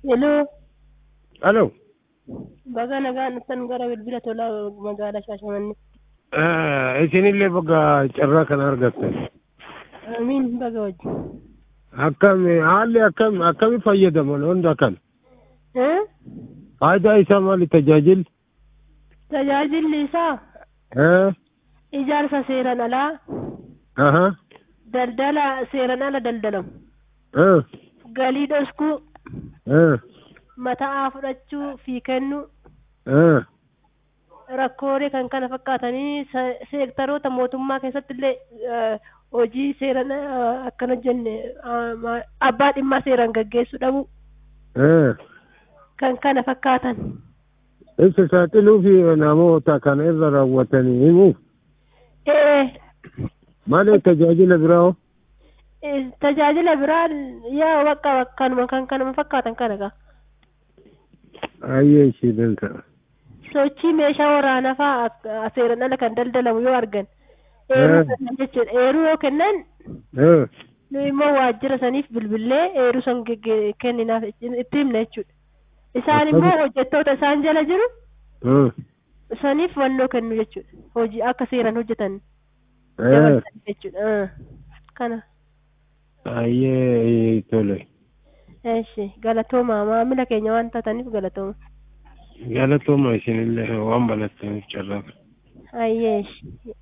Hello, Alo. baga nagaan dhuftan gara bilbila tolaa magaalaa Shaashamannee. Isinillee bakka carraa kana argattan. Amiin baga wajjin. Akkami haalli akkam akkami fayyadaman hunda kan Eh? faayidaa isaa maali tajaajilli? Tajaajilli isaa Eh? ijaarsa seeran alaa, Aha. daldala seeran ala daldalamu, Eh. galii dhoskuu, Eh. mataa fudhachuu fi kennuu, Eh. rakkoolee kan kana fakkaatanii se- seektaroota mootummaa keessatti illee eh, hojii seeran eh, akkana jenne ah, ma- abbaa dhimmaa seeran gaggeessuu dhabu Eh. kan kana fakkaatan. Isa saaxiluu fi namoota kana irra raawwatanii himuuf Eh, malee tajaajila biraa hoo? eh, tajaajila biraan yaa bakka kanuma kan kanuma fakkaatan kana gaa. Ayyee ishee danda'a. sochii meeshaa waraanaa fa'aa ak- seeran ala kan daldalamu yoo argan Eh. eeruu kennan jechuudha eeruu yoo kennan Eh. nu immoo waajjira saniif bilbillee eeruu san gegge- kenninaaf itti himna jechuudha isaan immoo Akkami- hojjettoota isaan jala jiru Eh. saniif wannoo kennu jechuudha hojii akka seeran hojjetan Eh. dabalatan jechuudha Ah. kana Ayyee tole. eeshi galatooma maamila keenya waan taataniif galatooma Galatooma isinillee waan barattaniif carraa. ayyeeshi